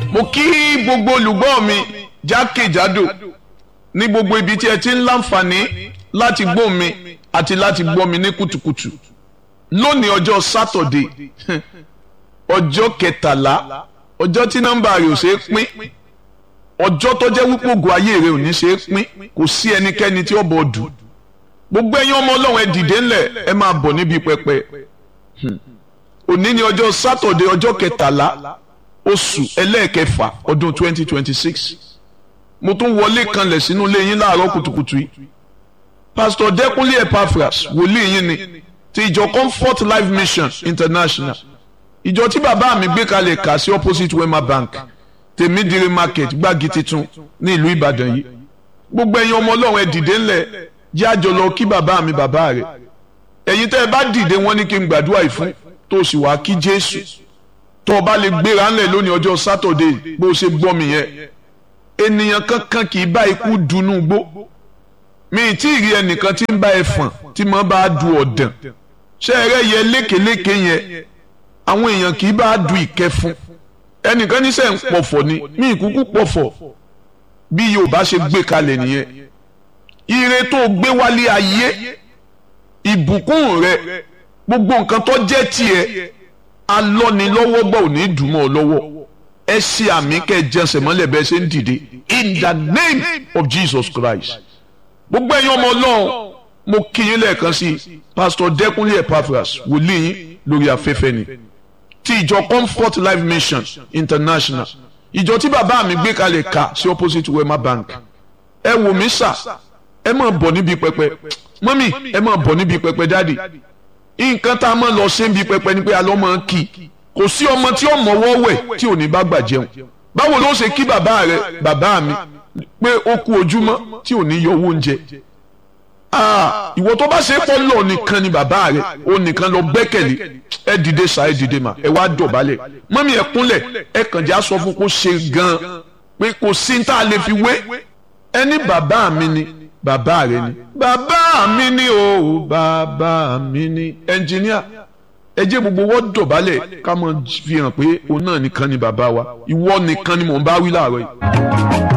mo kí gbogbo olùgbọ́ mi jákèjádò ní gbogbo ibi tí ẹ ti ń láǹfààní láti gbọ́ mi àti láti gbọ́ mi ní kùtùkùtù lónìí ọjọ́ sátọ̀dé ọjọ́ kẹtàlá ọjọ́ tí nọ́mbà rẹ̀ ò ṣeé pín ọjọ́ tó jẹ́ wípé ògùn ayé rẹ̀ ò ní ṣeé pín kò sí ẹnikẹ́ni tí ó bọ̀ dù gbogbo ẹ̀yin ọmọ ọlọ́run ẹ dìde ńlẹ̀ ẹ máa bọ̀ níbi pẹpẹ òní ni ọjọ́ sátọ̀dé ọjọ́ kẹtàlá oṣù ẹlẹ́ẹ̀kẹfà ọdún twenty twenty six mo tún wọlé kanlẹ̀ sínú ilé yín láàárọ̀ kùtùkùtù yìí pásítọ̀ dẹ́kunlé epaphras wòlíì yín ni ti ìjọ comfort life mission international ìjọ tí bàbá mi gbé kalẹ̀ kà sí opposite wema bank tèmídìrí market gbági titun ní ìlú ìbàdàn yìí gbogbo ẹ̀yin ọmọ ọlọ́run ẹ dìde ńlẹ̀ jẹ́ àjọ lọ kí bàbá mi bàbá rẹ̀ ẹ̀yin tẹ́ ẹ bá dìde wọ́n ní kí n gbàdúrà yìí fún tó o sì wá kí jésù tó o bá lè gbéra ńlẹ̀ lónìí ọjọ́ sátọ̀dé bó o ṣe gbọ́ mi yẹn ènìyàn kankan kì í bá ikú dunú gbó mi ì tí ì rí ẹnìkan tí ń bá ẹ fàn tí mo bá du ọ̀dàn ṣé ẹ rẹ́ yẹ lékeléke yẹn àwọn èèyàn kì í bá du ìkẹfun ẹnìkan ní sẹ́ ń pọ̀fọ̀ ni mi ì kúkú pọ̀fọ̀ bí Yorùbá ṣe gbé kalẹ̀ nìyẹn ire tó gbé wálé ayé ìbùkún rẹ gbogbo nǹkan tó jẹ́ tiẹ̀ alọ́nilọ́wọ́gbà ò ní dùnmọ́ ọ lọ́wọ́ ẹ ṣe àmì kẹ́ ẹ jẹsẹ̀ mọ́lẹ̀ bẹ́ẹ̀ ṣe ń dìde in the name of Jesus Christ gbogbo ẹ̀yin ọmọ ọlọ́run mo kí yín lẹ́ẹ̀kan sí pastor Dẹ́kunlé Epaphras wòlíì yín lórí afẹ́fẹ́ ni ti ìjọ Comfort Life Mission International ìjọ tí bàbá mi gbé kalẹ̀ ká sí opposite Wema Bank ẹ wò mí sà ẹ máa bọ̀ níbi pẹpẹ mọ́mì ẹ máa bọ̀ níbi pẹpẹ dáàdì nǹkan tá a máa lọ ṣe níbi pẹpẹ ni pé a lọ́ máa ń kí kò sí ọmọ tí ó mọ̀wọ́ wẹ̀ tí ò ní bá gbà jẹun báwo ló ṣe kí bàbá rẹ bàbá mi pé ó kú ojúmọ́ tí ò ní yọ owó oúnjẹ ìwọ tó bá ṣe é pọ́ lọ nìkan ni bàbá rẹ ó nìkan lọ gbẹ́kẹ̀lé ẹ dìde sa ẹ dìde mà ẹ wá dọ̀bálẹ̀ mọ́mí ẹ kúnlẹ̀ ẹ kàn já sọ fún kó ṣe gan-an pé kò sí ní tá a lè fi wé ẹni bàbá mi ni bàbá rẹ ni bàbá mi ni o bàbá mi ni ẹnjìníà ẹ jẹ́ gbogbo wọ́n dọ̀bálẹ̀ ká mọ̀ fi hàn pé òun náà nìkan ni bàbá wa ìwọ nìkan ni mò ń bá wí láàárọ̀ yìí.